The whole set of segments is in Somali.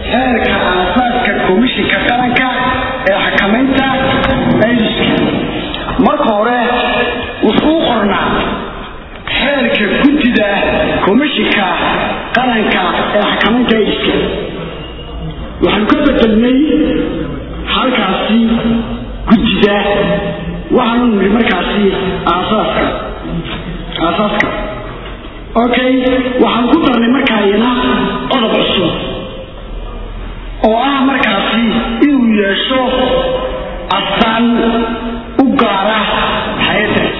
xeerka aasaaska komishinka qaranka ee xakamaynta aydiska marka hore wuxuu qornaa xeerka guddida komishinka qaranka ee xakamaynta aydiska waxaanu ka bedelnay halkaasi guddida waxaanu niri markaasi aasaaska aasaaska okay waxaan ku darnay markaayana qodob cusub oo ah markaasi inuu yeesho astaan u gaara hay-addaas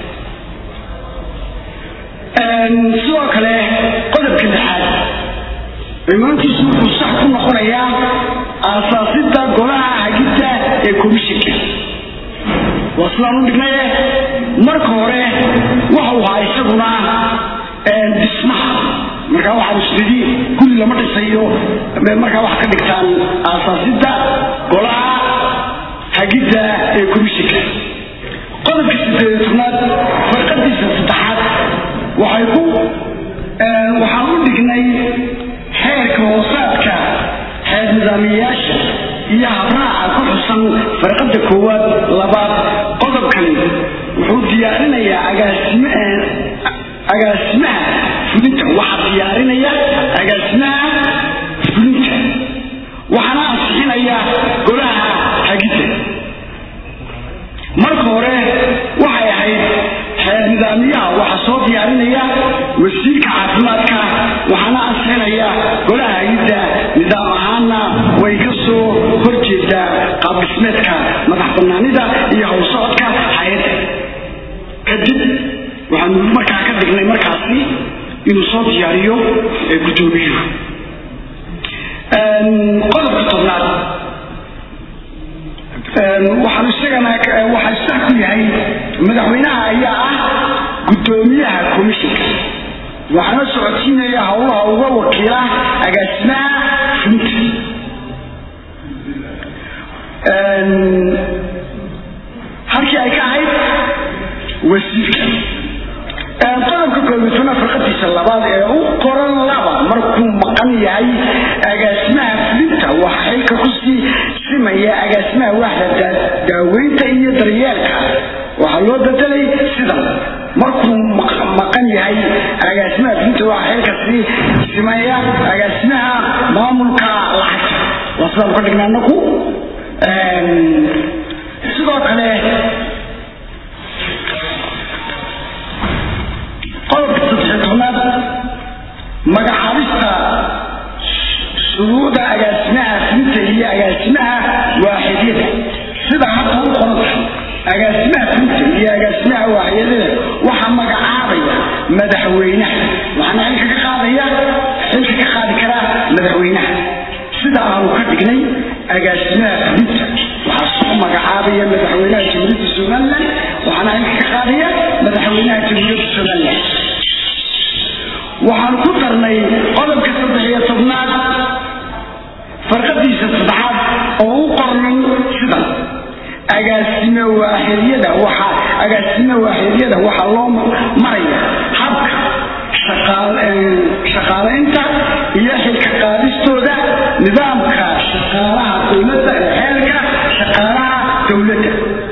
sidoo kale qodobka lixaad cimaankiisu wuxuu sax ku noqonayaa aasaasidda golaha hagidda ee komishinka waa sidaan u dhignaye marka hore waxau ahaa isaguna dhismaha markaa waxaan isnidi guri lama dhisayo markaa waxaa ka dhigtaan aasaasidda golaha hagidda ee komishinka qodobka sideed tobnaad farqadiisa saddexaad waxay ku waxaan u dhignay xeerka hoosaadka xeer nidaamiyayaasha iyo habraaca ku xusan farqada koowaad labaad qodobkani wuxuu diyaarinayaa agaasime agaasimaha fulinta waxaa diyaarinaya agaasimaha fulinta waxaana ansixinaya golaha hagidda marka hore waxay ahayd xeer nidaamiyaha waxaa soo diyaarinaya wasiirka caafimaadka waxaana ansixinaya golaha hagidda nidaam ahaanna way ka soo horjeedaa qaabdhismeedka madax banaanida iyo howsocodka hay-adda kadib waxaanu markaa ka dhignay markaasi inuu soo diyaariyo guddoomiyuhu qodobka tobnaad waxaan isagana waxaa sax ku yahay madaxweynaha ayaa ah guddoomiyaha komishinka waxaana socodsiinaya howlaha uga wakiila agaasimaha fulinta halkii ay ka ahayd wasiirka qodobka koobitona farqadiisa labaad ee u qoran laba markuu maqan yahay agaasimaha fulinta waxaa xilka kusii simaya agaasimaha waaxda daaweynta iyo daryeelka waxaa loo bedelay sidan markuu maqan yahay agaasimaha fulinta waxaa xilka sii simaya agaasimaha maamulka lacagta waa sidaan ka dhigna anaku sidoo kale qodobka saddexiy tobnaad magacaabista shuruuda agaasimaha fulinta iyo agaasimaha waaxidyada sida hadda u qoran agaasimaha fulinta iyo agaasimaha waaxidyada waxaa magacaabaya madaxweynaha waxaana xilka ka qaadaya xilka ka qaadi karaa madaxweynaha sida aanu ka dhignay agaasimaha fulinta waxaa soo magacaabaya madaxweynaha jamhuuriyadda somalilan waxaana xilka ka qaadaya madaxweynaha jamhuuriyadda somalilan waxaan ku darnay qodobka saddex iyo tobnaad farqadiisa saddexaad oo u qornay sidan agaasime waaxidyada waxaa agaasime waaxidyada waxaa loo maraya habka shaqaalaynta iyo xilka qaadistooda nidaamka shaqaalaha dowladda ee xeelka shaqaalaha dowladda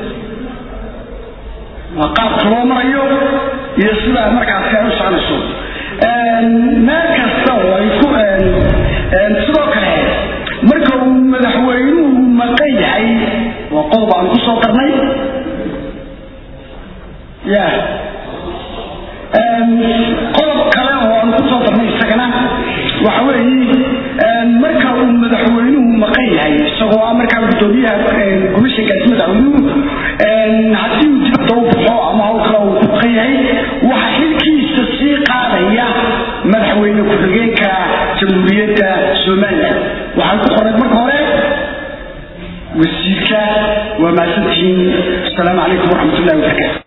waa qaabka loo marayo iyo sidaa markaasi ay u soconayso meel kasta oo ay ku sidoo kale marka uu madaxweynuhu maqan yahay waa qodob aan ku soo darnay ya qodob kale oo aan ku soo darnay isagana waxa weeye marka uu madaxweynuhu maqan yahay isagoo ah markaa gudoomiyaha komishinkaasi madaxweynuhu haddii uu dibadda u baxo ama hawl kale uu ku maqan yahay waxa xilkiisa sii qaadaya madaxweyne ku-xigeenka jamhuuriyadda somalilan waxay ku qoray marka hore wasiirka waa mahadsantihiin asalaamu calaykum waraxmat ullahi wabarakatu